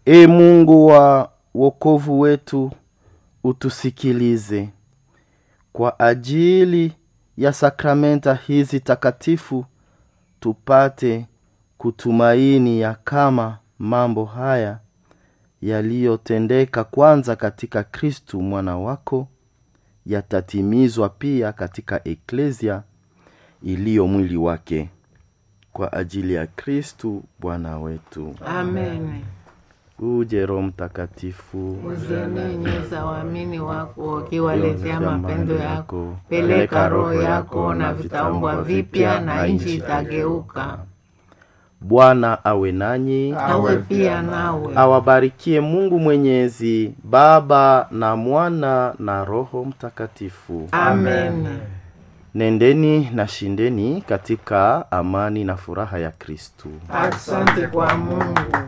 e mungu wa wokovu wetu utusikilize kwa ajili ya sakramenta hizi takatifu tupate kutumaini ya kama mambo haya yaliyotendeka kwanza katika kristu mwana wako yatatimizwa pia katika eklesia iliyo mwili wake kwa ajili ya kristu bwana wetu Amen. uje roho mtakatifu Uzienyenyeza waamini wako ukiwaletea mapendo yako. Peleka roho yako na vitaumbwa vipya na nchi itageuka. bwana awe nanyi Awe pia nawe. awabarikie mungu mwenyezi baba na mwana na roho mtakatifu Amen. nendeni na shindeni katika amani na furaha ya kristu Asante kwa Mungu.